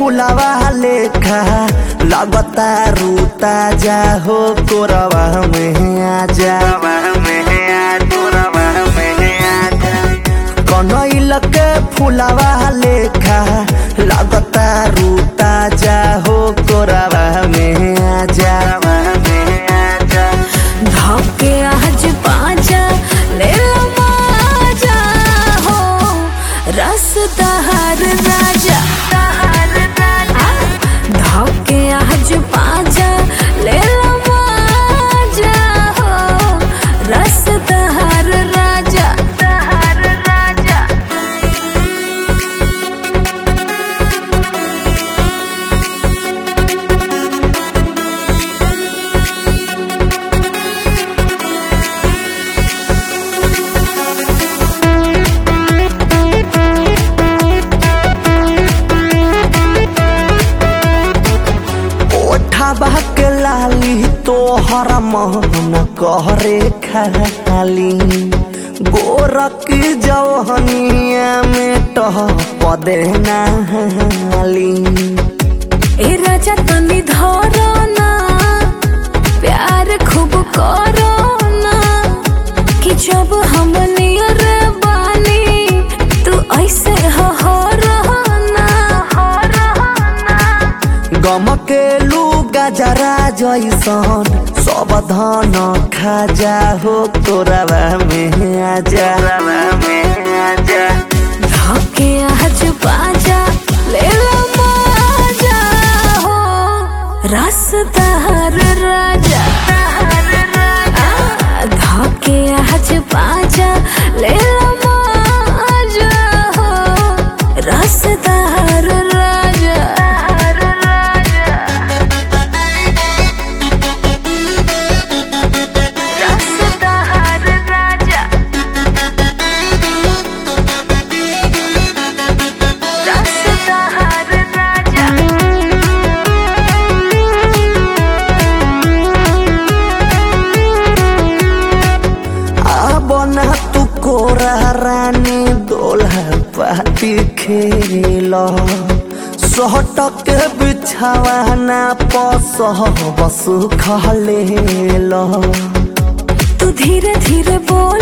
फुलावा लेखा लगता रूता जा हो कोरवा में आजा कनैल के फुलावा लेखा लगता रूता जा हो कोरवा में आजा धोके आज पाजा ले लो माजा हो रस दहर राजा धोके आज पाजा ले लो माजा हो रस दहर राजा दहर राजा ओठा के लाली तोहर मन कहरे खाली गोरक जौहनिया में टह पदे नाली ए राजा तनी धरो ना प्यार खूब करो ना कि जब हम नियर बानी तू ऐसे हो हो रहो ना हो रहो ना गम के लू गजरा जैसन सब धन खाजा हो तोरवा में आजा धोके आज बाजा ले लो माजा हो रसदार राजा आ, धोके आज बाजा ले लो माजा हो रसदार राजा रसदार राजा रसदार राजा अब ना तू कोरा रानी दोल्हा पाती खेल सहटक बिछावाना पसह बस खलेल तू धीरे धीरे बोल